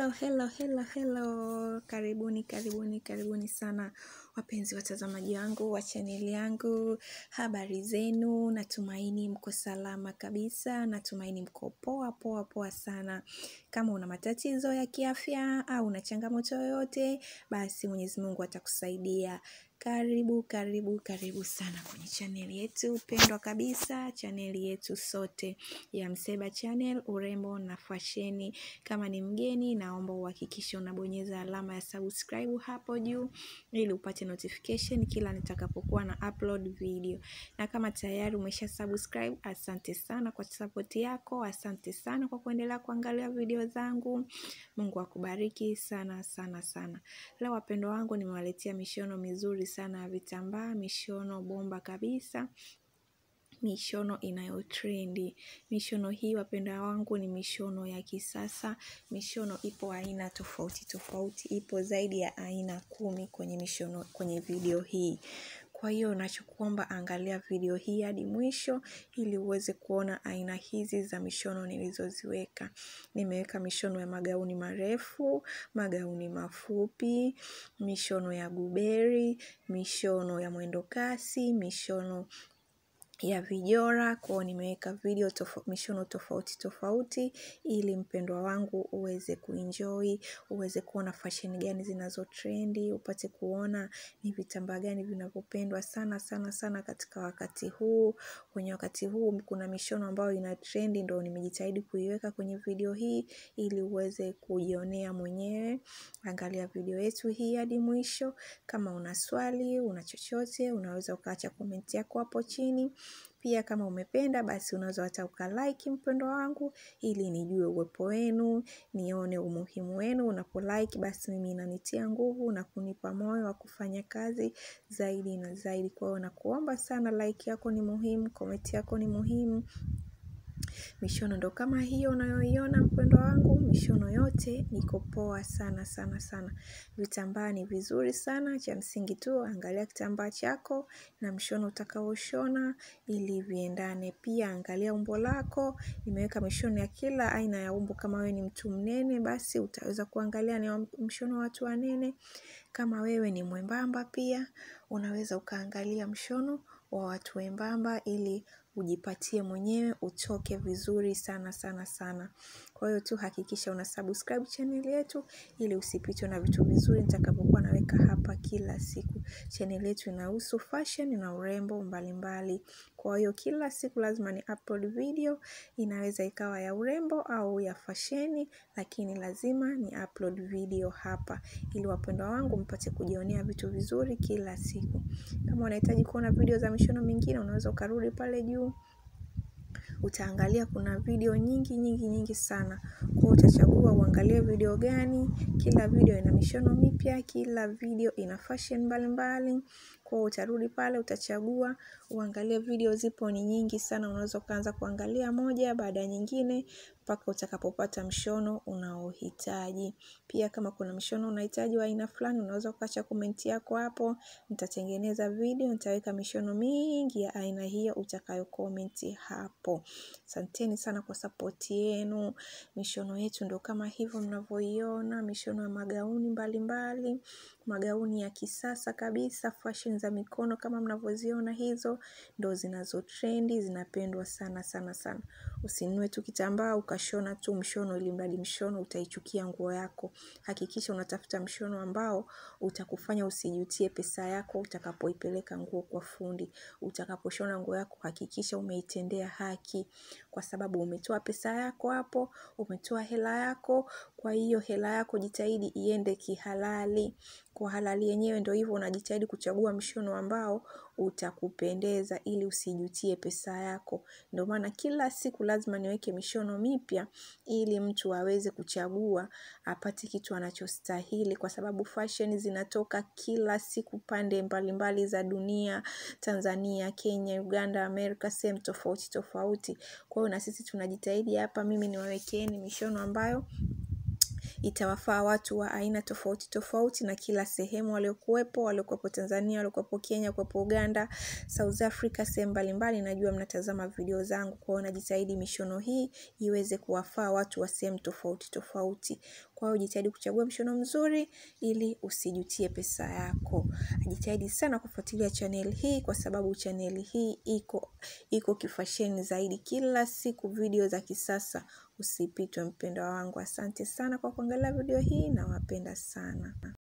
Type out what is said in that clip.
Hello, hello, hello, hello. Karibuni, karibuni, karibuni sana wapenzi watazamaji wangu wa chaneli yangu. Habari zenu, natumaini mko salama kabisa, natumaini mko poa poa poa sana. Kama una matatizo ya kiafya au una changamoto yoyote, basi Mwenyezi Mungu atakusaidia. Karibu, karibu, karibu sana kwenye chaneli yetu pendwa kabisa, chaneli yetu sote ya Mseba Channel, urembo na fasheni. Kama ni mgeni, naomba uhakikishe unabonyeza alama ya subscribe hapo juu ili upate notification kila nitakapokuwa na upload video. Na kama tayari umesha subscribe, asante sana kwa support yako, asante sana kwa kuendelea kuangalia video zangu. Mungu akubariki sana sana sana. Leo wapendwa wangu, nimewaletea mishono mizuri sana ya vitambaa, mishono bomba kabisa mishono inayotrendi. Mishono hii wapendwa wangu ni mishono ya kisasa. Mishono ipo aina tofauti tofauti, ipo zaidi ya aina kumi kwenye mishono kwenye video hii. Kwa hiyo nachokuomba angalia video hii hadi mwisho ili uweze kuona aina hizi za mishono nilizoziweka. Nimeweka mishono ya magauni marefu, magauni mafupi, mishono ya guberi, mishono ya mwendokasi, mishono ya vijora. Kwao nimeweka video tofa, mishono tofauti tofauti ili mpendwa wangu uweze kuenjoy, uweze kuona fashion gani zinazo trendi, upate kuona ni vitambaa gani vinavyopendwa sana sana sana katika wakati huu. Kwenye wakati huu kuna mishono ambayo ina trendi ndo nimejitahidi kuiweka kwenye video hii ili uweze kujionea mwenyewe. Angalia video yetu hii hadi mwisho. Kama una swali, una chochote, unaweza ukaacha comment yako hapo chini. Pia kama umependa basi unaweza hata ukalike mpendwa wangu ili nijue uwepo wenu, nione umuhimu wenu. Unapolike basi mimi inanitia nguvu na kunipa moyo wa kufanya kazi zaidi na zaidi. Kwa hiyo nakuomba sana, like yako ni muhimu, comment yako ni muhimu. Mishono ndo kama hiyo unayoiona mpendwa wangu, mishono yote iko poa sana sana sana. Vitambaa ni vizuri sana, cha msingi tu angalia kitambaa chako na mshono utakaoshona ili viendane. Pia angalia umbo lako, nimeweka mishono ya kila aina ya umbo. Kama wewe ni mtu mnene, basi utaweza kuangalia ni mshono wa watu wanene. Kama wewe ni mwembamba pia, unaweza ukaangalia mshono wa watu wembamba ili ujipatie mwenyewe utoke vizuri sana sana sana. Kwa hiyo tu hakikisha una subscribe channel yetu ili usipitwe na vitu vizuri nitakapokuwa naweka hapa kila siku. Channel yetu inahusu fashion na urembo mbalimbali. Kwa hiyo kila siku lazima ni upload video, inaweza ikawa ya urembo au ya fasheni, lakini lazima ni upload video hapa ili wapendwa wangu mpate kujionea vitu vizuri kila siku. Kama unahitaji kuona video za mishono mingine, unaweza ukarudi pale juu utaangalia kuna video nyingi nyingi nyingi sana. Kwa hiyo utachagua uangalie video gani. Kila video ina mishono mipya, kila video ina fashion mbalimbali. Kwa hiyo utarudi pale utachagua uangalie video zipo ni nyingi sana. Unaweza ukaanza kuangalia moja baada ya nyingine mpaka utakapopata mshono unaohitaji. Pia kama kuna mshono unahitaji wa aina fulani, unaweza ukaacha comment yako hapo. Nitatengeneza video, nitaweka mishono mingi ya aina hiyo utakayo comment hapo. Asanteni sana kwa support yenu. Mishono yetu ndo kama hivyo mnavyoiona, mishono ya magauni mbalimbali, magauni ya kisasa kabisa, fashion za mikono kama mnavyoziona hizo ndo zinazo trendi, zinapendwa sana sana sana. Usinunue tu kitambaa ukashona tu mshono ili mradi mshono utaichukia nguo yako. Hakikisha unatafuta mshono ambao utakufanya usijutie pesa yako utakapoipeleka nguo kwa fundi. Utakaposhona nguo yako hakikisha umeitendea haki kwa sababu umetoa pesa yako hapo, umetoa hela yako, kwa hiyo hela yako jitahidi iende kihalali. Kwa halali yenyewe ndo hivyo unajitahidi kuchagua mshono ambao utakupendeza ili usijutie pesa yako. Ndo maana kila siku lazima niweke mishono mipya ili mtu aweze kuchagua apate kitu anachostahili kwa sababu fashion zinatoka kila siku pande mbalimbali za dunia, Tanzania, Kenya, Uganda, Amerika, sehemu tofauti tofauti. Kwa hiyo na sisi tunajitahidi hapa mimi niwawekeeni mishono ambayo itawafaa watu wa aina tofauti tofauti na kila sehemu waliokuwepo, waliokuwepo Tanzania, waliokuwepo Kenya, waliokuwepo Uganda, South Africa, sehemu mbalimbali. Najua mnatazama video zangu, kwa hiyo najitahidi mishono hii iweze kuwafaa watu wa sehemu tofauti tofauti. Kwa hiyo jitahidi kuchagua mshono mzuri ili usijutie pesa yako. Jitahidi sana kufuatilia channel hii kwa sababu channel hii iko iko kifasheni zaidi kila siku video za kisasa. Usipitwe mpendwa wangu. Asante sana kwa kuangalia video hii nawapenda sana.